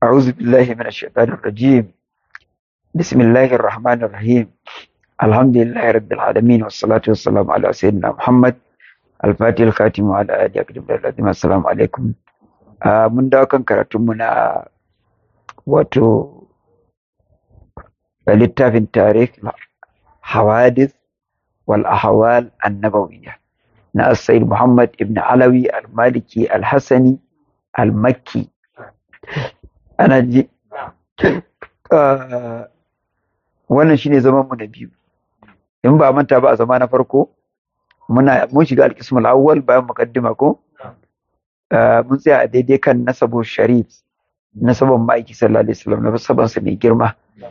أعوذ بالله من الشيطان الرجيم بسم الله الرحمن الرحيم الحمد لله رب العالمين والصلاة والسلام على سيدنا محمد الفاتح الخاتم وعلى آله أكرم الذين السلام عليكم آه من dawo kan karatunmu na wato littafin tarikh hawadith wal ahwal annabawiyya na Sayyid Muhammad ibn Alawi al-Maliki al-Hassani al-Makki ana ji wannan shine zaman mu na biyu in ba manta ba a zama na farko muna mun shiga al-qismul awwal bayan muqaddima ko mun tsaya a daidai kan nasabu sharif nasaban ma'aiki sallallahu alaihi wasallam nasaban sa mai girma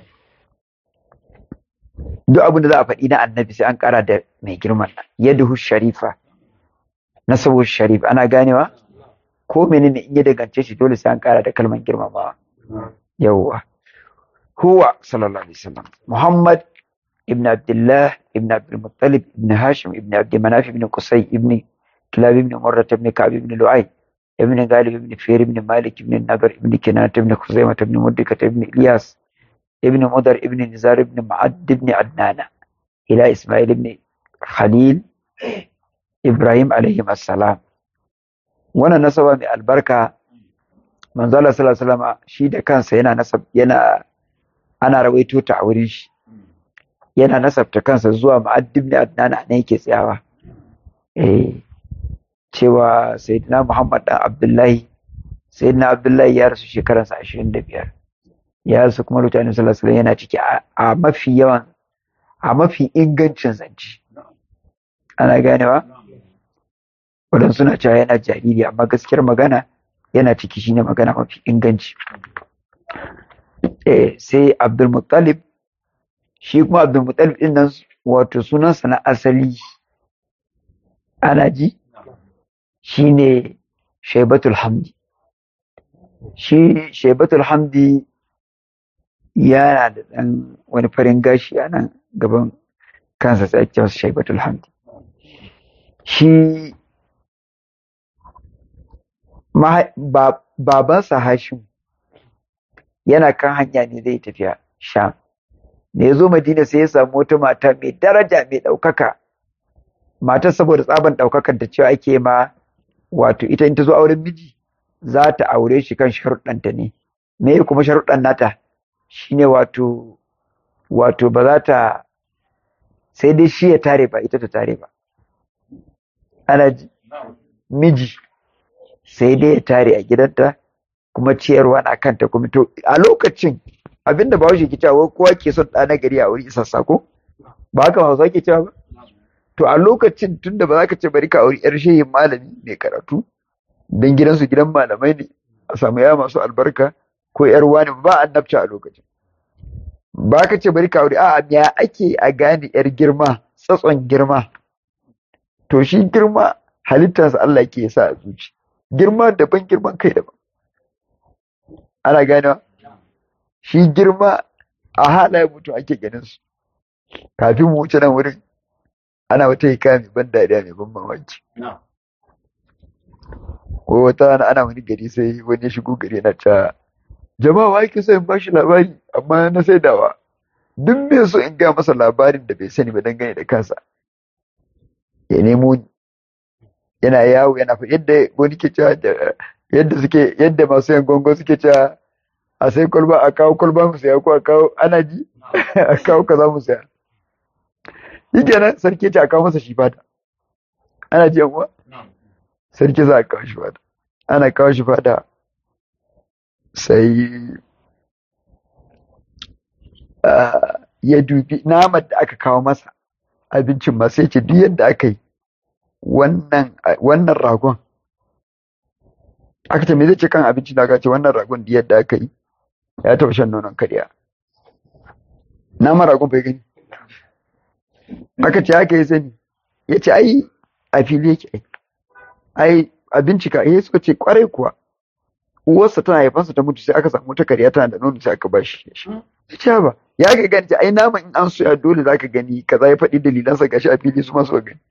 duk abin da za a faɗi na annabi sai an ƙara da mai girman yaduhu sharifa nasabu sharif ana ganewa ko menene in ya dangance shi dole sai an ƙara da kalman girmamawa yawwa huwa sallallahu alaihi wasallam muhammad ibn abdullah ibn abdul muttalib ibn hashim ibn abd manaf ibn qusay ibn kilab ibn murrah ibn ka'b ibn lu'ay ibn galib ibn fir ibn malik ibn nadar ibn kinanat ibn khuzaimah ibn mudrikah ibn ilyas ibn mudar ibn nizar ibn ma'ad ibn adnana ila isma'il ibn khalil ibrahim alaihi assalam wannan nasaba mai albarka manzo Allah sallallahu alaihi wasallam shi da kansa yana nasab yana ana rawaito ta a wurin shi yana nasabta kansa zuwa ma'ad ibn adnana ne yake tsayawa eh cewa sayyidina Muhammad dan Abdullahi sayyidina Abdullahi ya rasu shekaransa 25 ya rasu kuma mutane sallallahu alaihi yana ciki a mafi yawan a mafi ingancin zance ana ganewa wadan suna cewa yana jariri amma gaskiyar magana yana ciki shine magana mafi inganci eh sai Abdul Muttalib shi kuma Abdul Muttalib din nan wato sunansa na asali ana ji shine Shaibatul Hamdi shi Shaibatul Hamdi yana da ɗan wani farin gashi a nan gaban kansa sai ake masa Shaibatul Hamdi shi babansa Hashim yana kan hanya ne zai tafiya Sham da ya zo Madina sai ya samu wata mata mai daraja mai ɗaukaka matar saboda tsaban ɗaukakar da cewa ake ma wato ita in ta zo auren miji za ta aure shi kan sharuɗanta ne me kuma sharuɗan nata shine wato wato ba za ta sai dai shi ya tare ba ita ta tare ba ana ji miji sai dai ya tare a gidanta kuma ciyarwa na kanta kuma to a lokacin abinda ba shi ke cewa kowa ke son ɗa na gari a wuri isassa ko ba haka hausa ke cewa ba to a lokacin tunda ba za ka ce bari ka auri yar shehin malami mai karatu dan gidansu gidan malamai ne a samu ya masu albarka ko yar wani ba annabci a lokacin ba ka ce bari ka auri a'a ya ake a gane yar girma tsatson girma to shi girma halittarsa Allah ke sa a zuci girma daban girman kai daban ana ganewa shi girma a halaye mutum ake ganin su kafin mu wuce nan wurin ana wata hikaya mai ban dariya mai ban mamaki ko wata rana ana wani gari sai wani ya shigo gari na ta jama'a wa yake so in ba shi labari amma na saidawa duk mai so in gaya masa labarin da bai sani ba dangane da kansa ya nemo ni yana yawo yana fa yadda wani ke cewa yadda suke yadda masu yan gongo suke cewa a sai kwalba a kawo kwalba mu saya ko a kawo ana ji a kawo kaza mu saya shi kenan sarki ce a kawo masa shi fata ana ji yan uwa sarki za a kawo shi fata ana kawo shi fata sai ya dubi naman da aka kawo masa abincin ma sai ce duk yadda aka yi wannan ragon aka ce me zai ce kan abincin da aka ce wannan ragon duk yadda aka yi ya taɓa shan nonon karya naman ragon bai gani aka ce aka yi sani ya ce ai a fili yake ai ai a bincika eh suka ce kwarai kuwa uwarsa tana haifansa ta mutu sai aka samu ta kariya tana da nono sai aka ba shi ya ce ba ya ga gani ai naman in an soya dole zaka gani kaza ya faɗi dalilansa gashi a fili su masu gani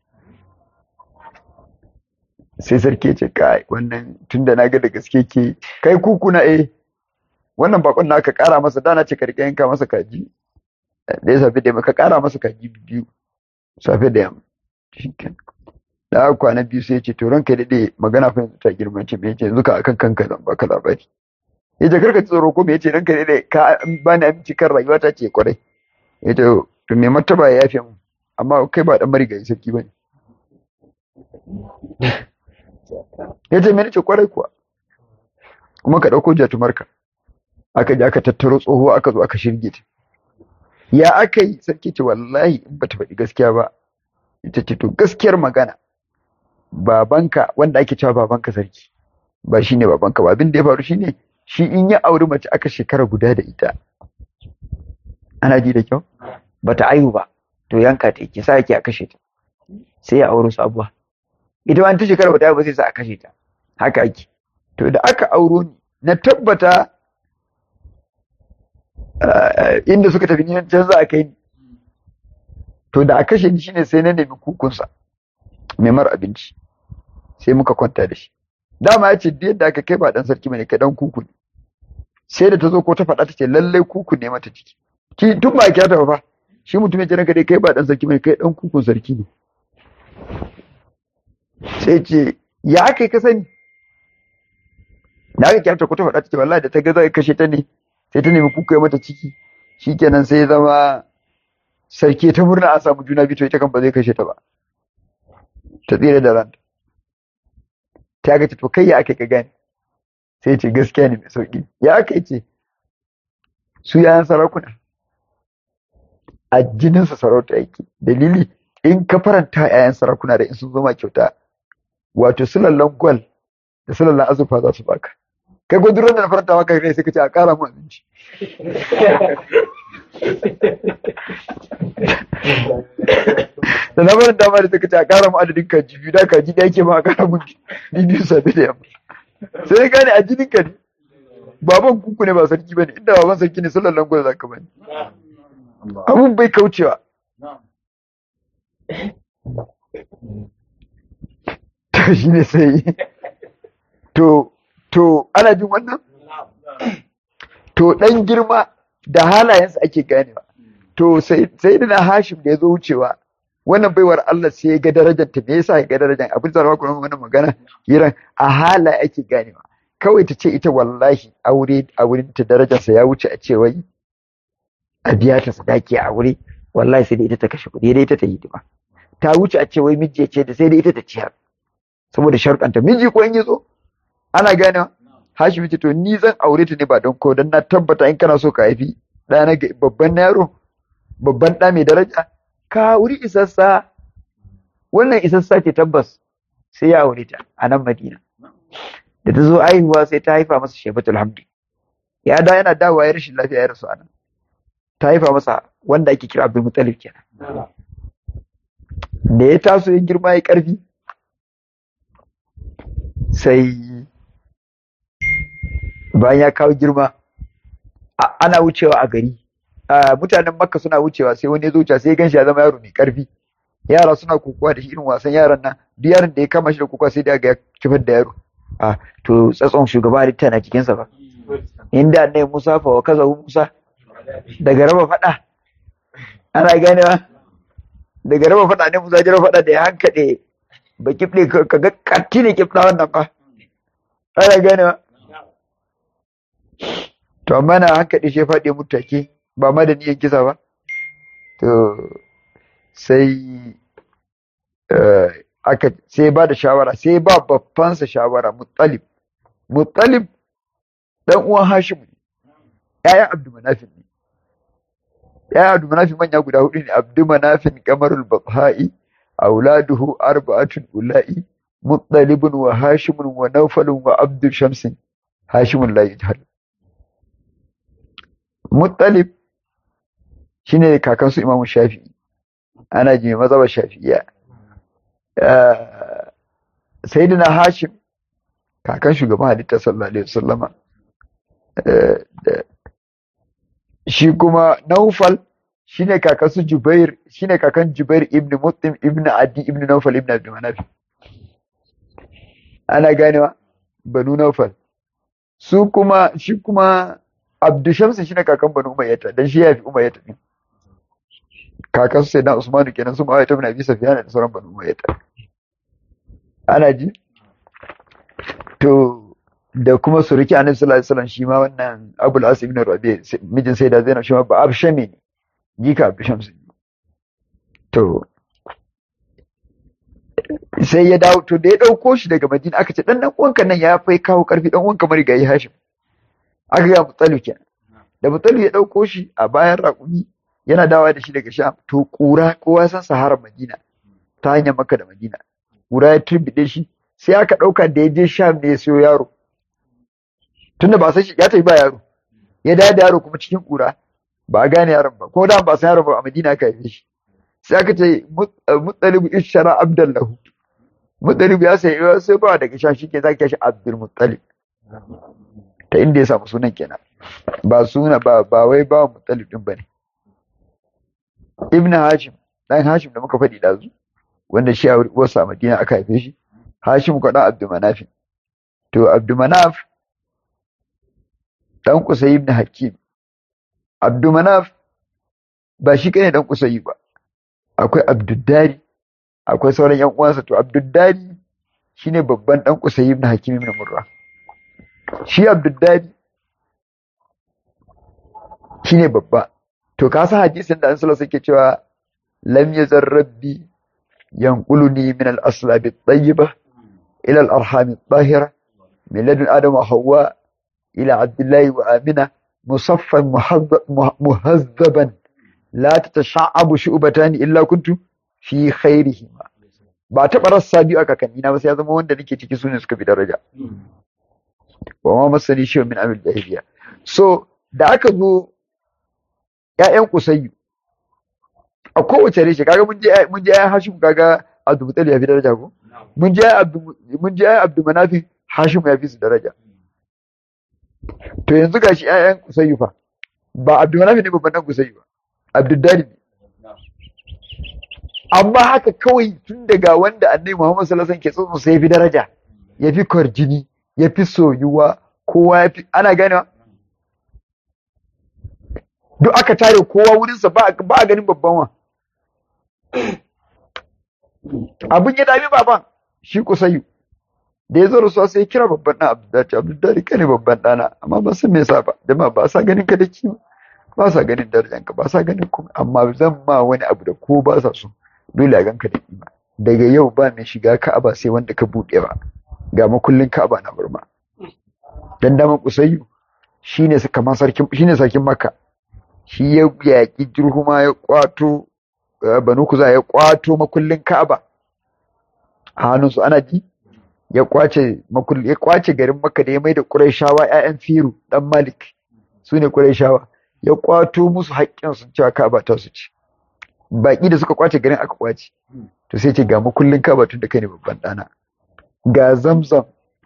sai sarki ce kai wannan tunda na ga da gaske ke kai kukuna eh wannan bakon na ka kara masa dana ce ka rika yanka masa kaji da ya safe da yamma ka kara masa kaji biyu safe da yamma shikenan da aka kwana biyu sai ya ce to ranka daɗe magana fa yanzu ta girma ce me yace yanzu ka akan kanka zan baka labari ya ce karka tsoro ko me yace ranka daɗe ka bani aminci kan rayuwa ta ce kwarai ya ce to me martaba ya yafe mu amma kai ba dan marigayi sarki bane ya ce me ce kwarai kuwa kuma ka ɗauko jatumarka aka je aka tattaro tsoho aka zo aka shirge ta ya aka yi sarki ce wallahi in bata faɗi gaskiya ba ita ce to gaskiyar magana babanka wanda ake cewa babanka sarki ba shine babanka ba abin da ya faru shine shi in ya auri mace aka shekara guda da ita ana ji da kyau bata aihu ba to yanka ta yake sa yake a kashe ta sai ya auri sabuwa ita ma ta shekara bata aihu ba sai sa a kashe ta haka ake to da aka auro ni na tabbata inda suka tafi ni can za a kai ni to da a kashe ni shine sai na nemi kukunsa mai mara abinci sai muka kwanta da shi dama ya ce yadda aka kai ba dan sarki bane kai dan kuku ne sai da ta zo ko ta faɗa ta ce lallai kuku ne mata ciki ki tun ba ki ta fa shi mutum ya ce ranka dai kai ba dan sarki bane kai dan kukun sarki ne sai ce ya aka ka sani da aka kyauta ko ta faɗa ta ce wallahi da ta ga zai kashe ta ne sai ta nemi kuku ya mata ciki shikenan sai ya zama sarki ta murna an samu juna biyu to ita kan ba zai kashe ta ba ta tsira da ranta ta ga to kai ya aka ka gane sai ce gaskiya ne mai sauki ya aka ce su yayan sarakuna a jininsa sarauta yake dalili in ka faranta yayan sarakuna da in sun zama kyauta wato sulallan gwal da sulallan azurfa za su baka kai gudunar da na faranta maka kai sai ka ce a kara mu abinci da na barin dama da suka ce a kara mu adadin kaji biyu da kaji da yake ma a kara mun biyu sabi da yamma sai gane a jinin ka ne baban kuku ne ba sarki bane inda baban sarki ne sallallahu alaihi wasallam zaka bane abun bai kaucewa to shine sai to to ana jin wannan to dan girma da halayensa ake ganewa to sai sai dana Hashim da ya zo wucewa wannan baiwar Allah sai ya ga darajar ta me yasa ya ga darajar abin da ku wannan magana hiran a hala ake ganewa kawai ta ce ita wallahi aure a wurin ta darajar sa ya wuce a ce wai a biya ta sadaki a aure wallahi sai da ita ta kashe kuɗi dai ita ta hidima ta wuce a ce wai miji ce da sai da ita ta ciyar saboda sharuɗanta miji ko in yi zo ana ganewa Hashim ce to ni zan aure ta ne ba don ko dan na tabbata in kana so ka haifi ɗa na babban yaro babban ɗa mai daraja ka wuri isassa wannan isassa ce tabbas sai ya aure ta a nan Madina da ta zo aihuwa sai ta haifa masa Shebatul Hamdi ya da yana dawowa ya rashin lafiya ya rasu a nan ta haifa masa wanda ake kira Abdul Muttalib kenan da ya taso ya girma ya karfi sai bayan ya kawo girma ana wucewa a gari mutanen makka suna wucewa sai wani ya zo sai ya ganshi ya zama yaro mai karfi yara suna kokowa da shi irin wasan yaran nan duk yaron da ya kama shi da kokowa sai da ga ya kifar da yaro a to tsatson shugaba halitta na cikinsa ba inda ne musa fa wa kaza musa daga raba fada ana ganewa daga raba fada ne musa jira fada da ya hankade ba kifle ka ga katti ne kifla wannan fa ana ganewa to amma na hankali shi faɗi mutake ba ma da niyan kisa ba to sai aka sai ba da shawara sai ba babbansa shawara muttalib muttalib dan uwan hashim ne ƴaƴan abdumanafin ne ƴaƴan abdumanafin manya guda hudu ne abdumanafin kamarul babha'i auladuhu arba'atun ula'i muttalibun wa hashimun wa nawfalun wa abdu shamsin hashimun la yujhal muttalib shine kakan su imamu shafi'i ana ji mazhabar shafi'iyya sayyidina hashim kakan shugaban halitta sallallahu alaihi wasallama shi kuma naufal shine kakan su jubair shine kakan jubair ibn muttim ibn adi ibn naufal ibn abdul manaf ana ganewa banu naufal su kuma shi kuma Abdu Shamsu shine kakan Banu Umayyah dan shi ya fi Umayyah din kakan su sai na Usmanu kenan su Muawiya ibn Abi Sufyan da sauran Banu Umayyah ana ji to da kuma suruki annabi sallallahu alaihi wasallam shi ma wannan Abul As ibn Rabi mijin sai da Zainab shi ma ba Abshami ne jika Abdu Shamsu to sai ya dawo to da ya dauko shi daga Madina aka ce dan dan uwanka nan ya fai kawo karfi dan uwanka marigayi Hashim aka ga Muttalib kenan da Muttalib ya dauko shi a bayan raƙumi yana dawa da shi daga Sham to kura kowa san Sahara Madina ta hanyar Makka da Madina kura ya turbide shi sai aka dauka da ya je Sham ne ya siyo yaro tunda ba san shi ya tafi ba yaro ya dawo da yaro kuma cikin kura ba a gane yaron ba ko da ba san yaron ba a Madina aka haife shi sai aka ce Muttalib ishara Abdallahu Muttalib ya sai sai ba daga Sham shike zaka shi Abdul Muttalib ta inda ya samu sunan kenan ba suna ba ba wai ba Muttalib din bane Ibn Hashim dan Hashim da muka faɗi dazu wanda shi a wasu a Madina aka haife shi Hashim ko dan Abdul Manaf to Abdul Manaf dan Qusay ibn Hakim Abdul Manaf ba shi kane dan Qusay ba akwai Abduddari akwai sauran yan uwansa to Abduddari shine babban dan Qusay ibn Hakim ibn Murra shi Abduddari shine babba to ka san hadisin da an sallallahu alaihi cewa lam yazar rabbi yanquluni min al-aslab at-tayyiba ila al-arham at-tahira min ladun adam wa hawa ila abdullah wa amina musaffan muhazzaban la tatasha'abu shu'batani illa kuntu fi khairihima ba taɓa rassa biyu a kakannina ba sai ya zama wanda nake ciki sune suka fi daraja wa ma masani shi min amil jahiliya so da aka zo ƴaƴan kusayyu a kowace reshe kaga mun je mun je ƴaƴan hashim kaga abdul mutalib ya fi daraja ko mun je abdul mun je ƴaƴan abdul manafi hashim ya fi su daraja to yanzu gashi ƴaƴan kusayyu fa ba abdul manafi ne babban dan kusayyu ba abdul dari ne amma haka kawai tun daga wanda annabi Muhammad sallallahu alaihi wasallam ke tsotso sai ya fi daraja ya fi kwarjini ya fi soyuwa kowa ya fi ana ganewa duk aka tare kowa wurinsa ba a ganin babban wa abin ya dami baban shi kusayu da ya zo rasuwa sai ya kira babban ɗan abdullahi abdullahi ka ne babban ɗana amma ba san me yasa ba jama'a ba sa ganin ka da kima ba sa ganin darajanka ba sa ganin kuma amma zan ma wani abu da ko ba sa so dole a ganka da kima daga yau ba mai shiga ka'aba sai wanda ka buɗe ba ga makullin ka'aba na burma dan daman kusayyu shine kamar sarkin shine sarkin makka shi ya yaƙi jirhuma ya kwato banu kuza ya kwato makullin ka'aba a hannunsu ana ji ya kwace makulli ya kwace garin makka da ya mai da qurayshawa ƴaƴan firu dan malik su ne qurayshawa ya kwato musu haƙƙin sun cewa ka'aba ta su ci baƙi da suka kwace garin aka kwace to sai ce ga makullin ka'aba tun da kai ne babban ɗana ga zamzam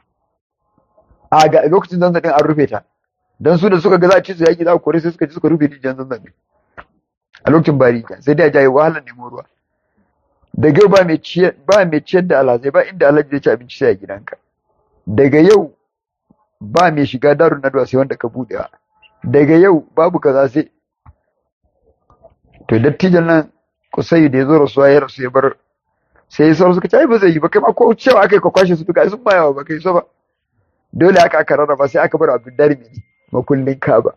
a ga lokacin zamzam din an rufe ta dan su da suka ga za a ci su yaki za a kore sai suka ci suka rufe rijiyar zamzam din a lokacin bari sai dai a jaye wahalar nemo ruwa daga yau ba mai ciyar ba mai ciyar da alhazai ba inda alhaji zai ci abinci sai a gidanka daga yau ba mai shiga darun nadwa sai wanda ka buɗewa daga yau babu kaza sai to dattijan nan kusai da ya zo rasuwa ya rasu ya bar sai ya sauransu suka ce ai ba zai yi ba kai ma ko cewa aka yi ka kwashe su duka sun bayawa ba kai so ba dole aka aka rarraba sai aka bar abdullahi mai makullin kaba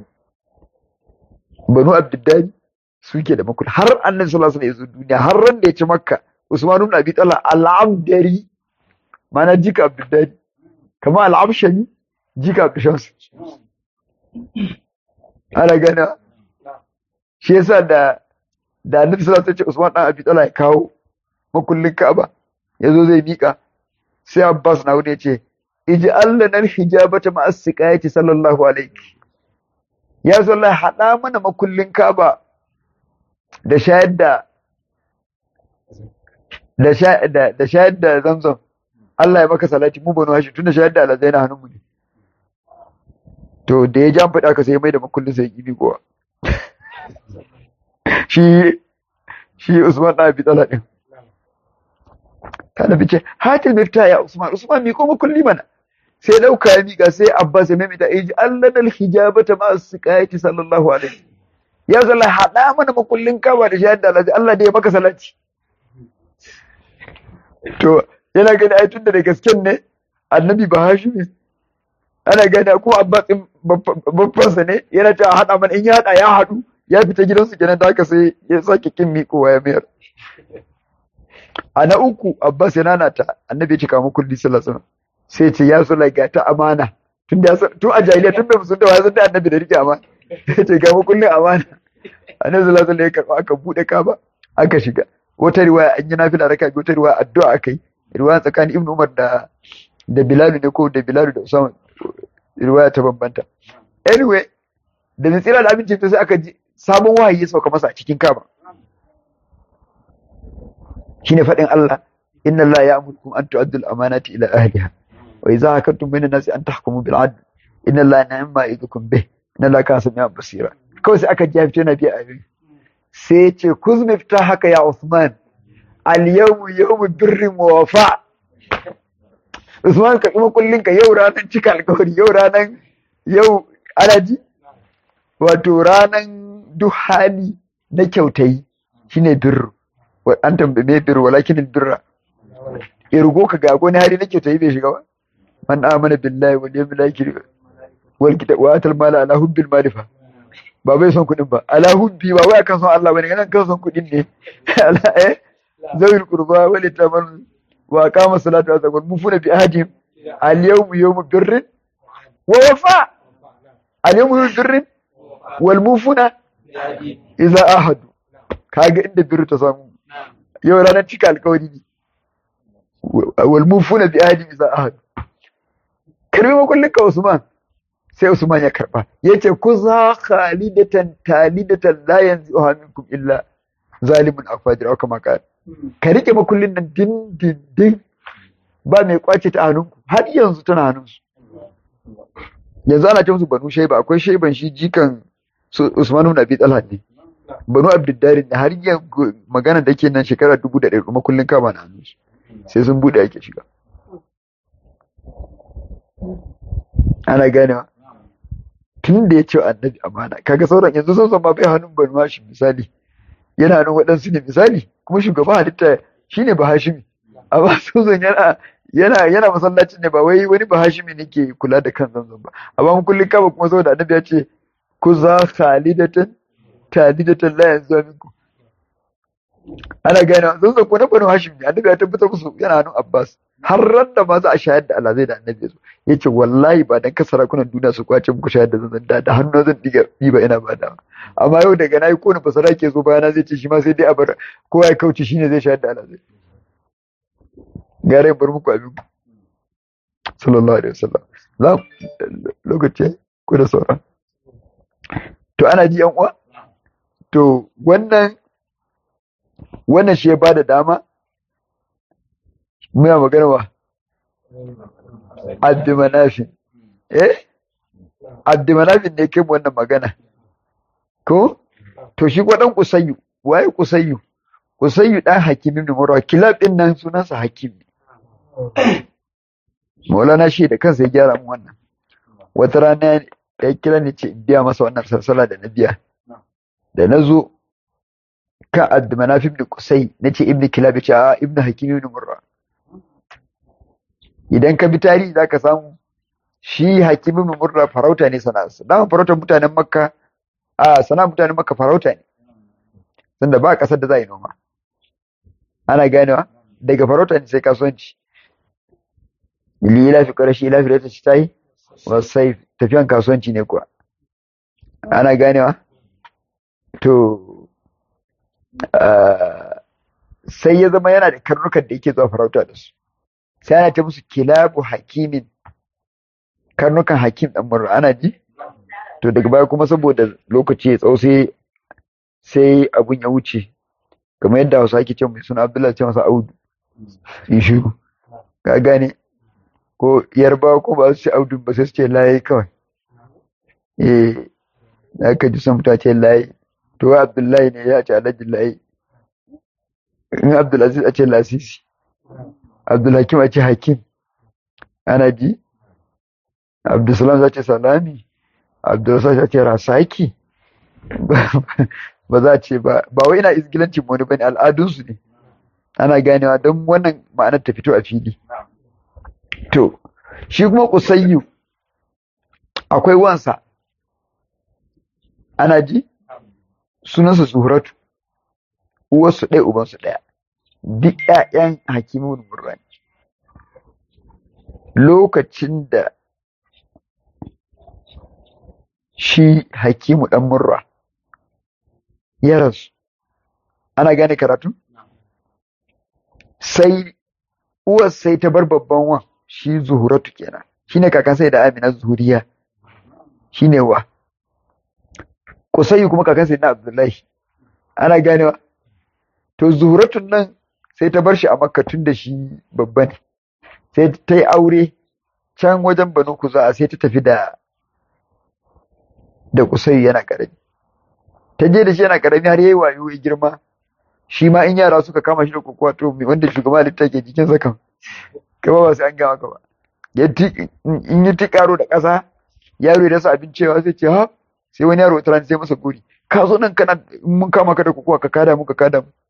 banu abdullahi suke da makullin har annabi sallallahu alaihi wasallam ya zo duniya har ran da ya ci makka usman ibn abi talha al-amdari mana jika abdullahi kama al-abshami jika abdushams ana gana shi yasa da da annabi sallallahu alaihi wasallam ya ce usman dan abi talha ya kawo makullin Ka'aba yazo zai mika sai Abbas na wuce ce ij'al lana al-hijabata ma'a siqayati sallallahu alaihi ya sallallahu hada mana makullin Ka'aba da shayar da da shayar da da shayar da Zamzam Allah ya maka salati mu banu hashi tunda shayar da alazai na hannunmu ne to da ya jan fada ka sai mai da makullin sai gibi kowa shi shi Usman da Abi Talha din kada fice hatil mifta ya Usman Usman mi ko makulli mana sai dauka ya mika sai Abbas ya maimaita ya ji Allah dal hijabata ma siqayati sallallahu alaihi ya zalla hada mana makullin kaba da shahada Allah Allah da ya maka salati to yana gani ai tunda da gasken ne annabi ba hashimi ana gani ko Abbas din babbansa ne yana ta hada mana in ya hada ya hadu ya fita gidansu kenan da haka sai ya sake kin miƙowa ya mayar a na uku Abbas ya nanata annabi ya cika mu kulli sallallahu alaihi sai ce ya so ga ta amana tun da tun a jahiliya tun bai musulunta wa san da annabi da rike amana ya ce ga mu kullin amana annabi sallallahu alaihi ya karba aka bude kaba aka shiga wata riwaya an yi nafila raka wata riwaya addu'a akai riwaya tsakanin Ibn Umar da da Bilal ne ko da Bilal da Usama riwaya ta bambanta anyway da mai tsira da abinci to sai aka ji sabon wahayi ya sauka masa a cikin kaba shine faɗin Allah inna Allah ya'murukum an tu'addu al-amanati ila ahliha wa idza hakamtum bayna an-nasi an tahkumu bil 'adl inna Allah ni'ma ya'idukum bih inna Allah kana sami'an basira kawai sai aka ji fito na biya abin sai ya ce kuz mifta haka ya Usman al-yawmu yawmu birrin wa wafa Usman ka kuma kullun ka yau ranan cika alƙawari yau ranan yau ana ji wato ranan duk hali na kyautayi shine birru an tambaye me birru walakin birra irgo ka ga wani hali na kyautayi bai shiga ba man amana billahi wal yawmil akhir wal kitab wa atal mala ala hubbil malifa ba bai son kudin ba ala hubbi ba wai akan son Allah bane kan kan son kudin ne ala eh zawil qurba wal taman wa qama salatu wa zakat mufuna bi ahadihim al yawm yawm birrin wa wafa al yawm yawm birrin wal mufuna idza ahadu kaga inda birru ta samu yau ranar cika alkawari ne wal mufuna bi ahadihim idza ahadu karbi makullin ka Usman sai Usman ya karba yace ku za khalidatan talidatan la yanzuha minkum illa zalimun afajir au kama ka ka rike makullin nan din din din ba mai kwace ta hannunku har yanzu tana hannunsu yanzu ana ce musu banu shaiba akwai shaiban shi jikan Usman ibn Abi Talha ne banu Abdullahi ne har yanzu magana da ke nan shekara dubu da ɗaya makullin kama na hannunsu sai sun bude ake shiga ana ganewa tun da ya ce annabi amana kaga sauran yanzu sun san ma bai hannun banu hashim misali yana hannun waɗansu ne misali kuma shugaban halitta shine ba hashimi amma sun yana yana yana masallacin ne ba wai wani ba hashimi ne ke kula da kan zanzan ba amma mun kullun kaba kuma saboda annabi ya ce ku za khalidatan talidatan la yanzu minku ana gane sun san ko na banu hashim ne annabi ya tabbatar musu yana hannun abbas har ran da ma za a shayar da alazai da annabi ya zo ya ce wallahi ba dan ka sarakunan duniya su kwace muku shayar da zanzan da da hannu zan diga ba ina ba da amma yau daga nayi ko na fasara ke zo bayana zai ce shi ma sai dai a bar kowa ya kauce shine zai shayar da alazai gare bar muku abin sallallahu alaihi wasallam za lokaci ko da sauran to ana ji yan uwa to wannan wannan shi ya bada dama muna magana wa abdumanafin eh abdumanafin ne kai wannan magana ko to shi ko dan kusayyu waye kusayyu kusayyu dan hakim ibn murwa kilab din nan sunansa hakim Maulana shi da kansa ya gyara mu wannan wata rana ya kira ni ce in biya masa wannan sarsala da na biya da na zo kan abdumanaf ibn kusai na ce ibn kilab ya ce a ibn hakim ibn murra idan ka bi tarihi za ka samu shi hakim ibn murra farauta ne sana'arsa dama farautar mutanen makka a sana mutanen makka farauta ne tunda ba kasar da za a yi noma ana ganewa daga farauta ne sai kasuwanci lila fi ƙarashi ila fi rata ta yi wasai tafiyan kasuwanci ne kuwa ana ganewa to sai ya zama yana da karnukan da yake zuwa farauta da su sai ana ta musu kilabu hakimin karnukan hakim ɗan murra ana ji to daga baya kuma saboda lokaci ya tsawo sai sai abun ya wuce kamar yadda hausa ake ce mai suna abdullahi ce masa audu in shiru ka gane ko yarba ko ba su ce audu ba sai su ce layi kawai eh na ka ji sun fita ce layi to abdullahi ne ya ce alhaji layi in abdulaziz a ce lasisi abdulhakim a ce hakim ana ji abdulsalam za ce salami abdulsalam za ce rasaki ba za a ce ba ba wai ina izgilancin wani bane al'adunsu ne ana ganewa don wannan ma'anar ta fito a fili to shi kuma kusayyu akwai wansa ana ji sunansa zuhuratu uwarsu ɗaya ubansu ɗaya duk ƴaƴan hakimun murra ne lokacin da shi hakimu ɗan murra ya rasu ana gane karatu sai uwar sai ta bar babban wan shi zuhuratu kenan shine kakan sai da amina zuhuriya shine wa kusayi kuma kakan sai na abdullahi ana ganewa to zuhuratun nan sai ta bar shi a makka tun da shi babba ne sai ta yi aure can wajen banu kuza sai ta tafi da da kusayi yana karami ta je da shi yana karami har yayi wayo ya girma shi ma in yara suka kama shi da kokowa to wanda shugaba halitta ke jikin sa kan kama ba sai an gama ka ba in yi tikaro da ƙasa yaro ya rasa abin cewa sai ce ha sai wani yaro ta sai masa gori ka zo nan kana mun kama ka da kokowa ka kada mu ka kada mu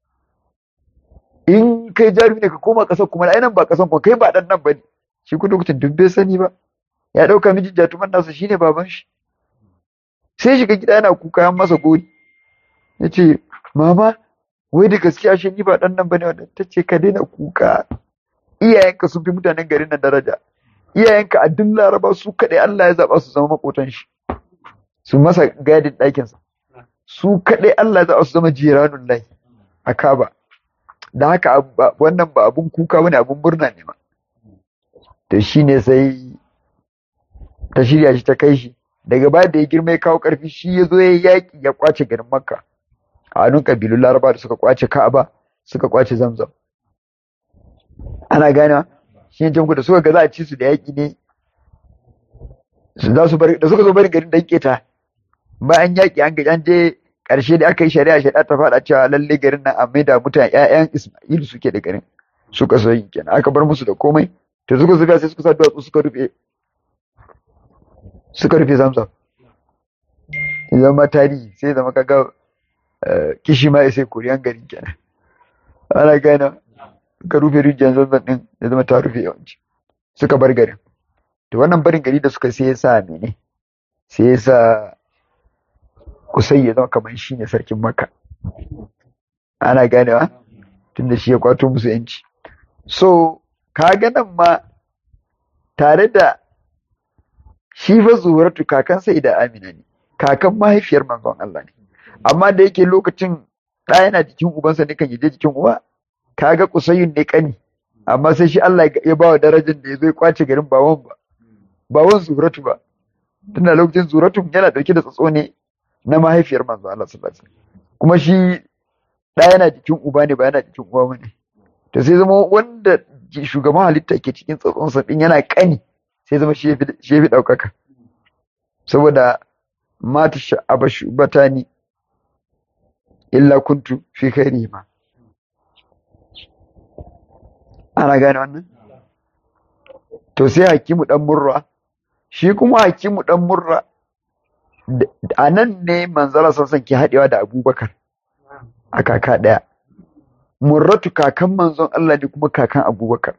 in kai jarumi ne ka koma ƙasar kuma ai nan ba ƙasar kuma kai ba dan nan bane shi ku lokacin duk bai sani ba ya ɗauka mijin jatuman nasa shine baban shi sai shiga gida yana kuka ya masa gori ya ce mama wai da gaskiya shi ni ba dan nan bane wannan ta ce ka daina kuka iyayenka sun fi mutanen garin nan daraja iyayenka a duk laraba su kaɗai Allah ya zaɓa su zama makotan shi su masa gadin ɗakinsa su kaɗai Allah ya zaɓa su zama jiranun lai a kaba da haka wannan ba abun kuka bane abun murna ne ma to shine sai ta shirya shi ta kai shi daga baya da ya girma ya kawo ƙarfi shi ya zo ya yaƙi ya kwace garin makka a hannun ƙabilun laraba da suka kwace ka'aba suka kwace zamzam ana gane shi ne da suka ga za a ci su da yaƙi ne za su bar da suka zo barin garin dan keta bayan yaƙi an ga an je ƙarshe da aka yi shari'a shari'a ta faɗa cewa lalle garin nan a maida mutane ƴaƴan Isma'il suke da garin suka so yin kenan aka bar musu da komai to suka zuba sai suka sa duwatsu suka rufe suka rufe zamzam zama tarihi sai zama kaga kishi ma sai koriyan garin kenan ana gane suka rufe rijiyar zamzam din ya zama ta rufe yawanci suka bar garin to wannan barin gari da suka sai ya sa mene sai ya sa kusai ya zama kamar shi ne sarkin maka ana ganewa tunda shi ya kwato musu yanci so ka nan ma tare da shi fa zuwaratu kakan sai da amina ne kakan mahaifiyar manzon Allah ne amma da yake lokacin ɗa yana jikin ubansa ne kan yaje jikin uwa kaga kusayun ne kani amma sai shi Allah ya ba wa darajar da ya zo ya kwace garin bawan ba bawan zuratu ba tunda lokacin zuratu yana dauke da tsatso ne na mahaifiyar manzo Allah sallallahu alaihi wasallam kuma shi ɗa yana jikin uba ne ba yana jikin uwa bane to sai zama wanda shugaban halitta ke cikin tsatsonsa din yana kani sai zama shi ya fi ɗaukaka saboda mata sha'aba shubatani illa kuntu fi khairi ma ana gane wannan to sai hakimu dan murra shi kuma hakimu dan murra a nan ne manzala sassan ke haɗewa da abubakar a kaka ɗaya murratu kakan manzon Allah ne kuma kakan abubakar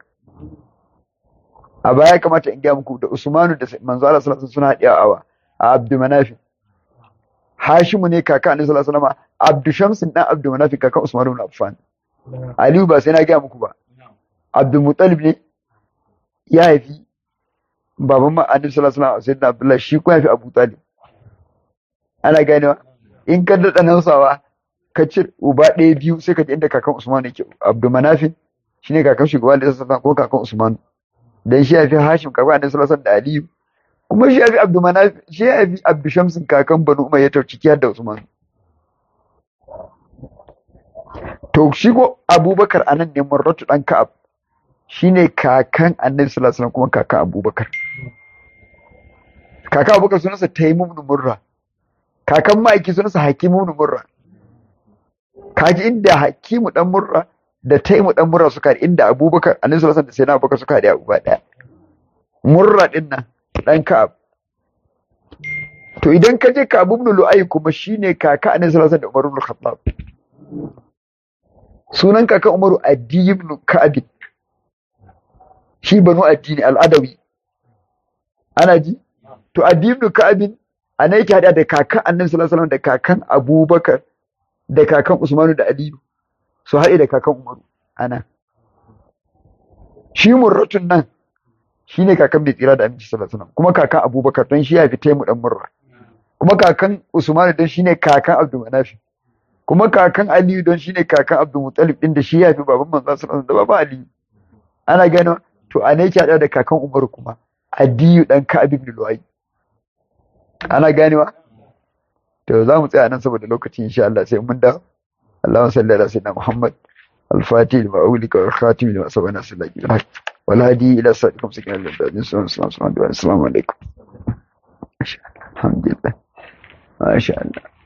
a baya kamata in gaya muku da usmanu da manzo Allah sallallahu alaihi suna haɗewa a abdu manafi hashimu ne kaka annabi sallallahu alaihi wasallam abdu shamsin dan abdu manafi kakan usmanu ibn affan aliyu ba sai na gaya muku ba abdu mutalib ne ya haifi baban ma annabi sallallahu alaihi wasallam sayyidina abdullahi shi kuma ya fi abu talib ana ganewa in ka daɗa nausawa ka ci uba ɗaya biyu sai ka ji inda kakan usman yake abdu manafin shine kakan shugaba da sassa ko kakan usman dan shi ya fi hashim kakan annabi sallallahu alaihi da aliyu kuma shi ya fi abdu manafin shi ya fi abdu shamsin kakan banu umayya ta ciki har da usman to shi ko abubakar anan ne murratu dan ka'ab shine kakan annabi sallallahu alaihi kuma kakan abubakar kakan abubakar sunansa taimun murra kakan ma'aiki sunansa hakimu murra kaji inda hakimu dan murra da taimu dan murra suka inda abubakar annabi sallallahu alaihi da sayyidina abubakar suka haɗe abu ba daya murra din nan dan Ka'ab to idan ka je Ka'ab ibn Lu'ay kuma shine kaka Annabi sallallahu alaihi wasallam da Umar ibn Khattab sunan kakan Umaru Addi ibn Ka'ab shi banu addini al'adawi ana ji to Addi ibn Ka'ab ana yake hada da kakan Annabi sallallahu alaihi wasallam da kakan Abubakar da kakan Usmanu da Aliyu su haɗe da kakan Umaru ana shi murratun nan shi ne kakan bai tsira da aminci sallallahu alaihi wasallam kuma kakan Abubakar don shi ya fi taimu dan murra kuma kakan Usmanu don shi ne kakan Abdul Manafi kuma kakan Aliyu don shi ne kakan Abdul Muttalib din da shi ya fi baban manzon sallallahu alaihi wasallam da baban Aliyu ana gano to ana yake haɗa da kakan Umaru kuma Adiyu dan Ka'ab ibn Lu'ay ana ganewa to za mu tsaya nan saboda lokaci insha Allah sai mun dawo اللهم صل على سيدنا محمد الفاتح لما أولك والخاتم لما سبقنا سلاك الحق والهادي إلى صراطكم سكن الله السلام عليكم الحمد لله ما شاء الله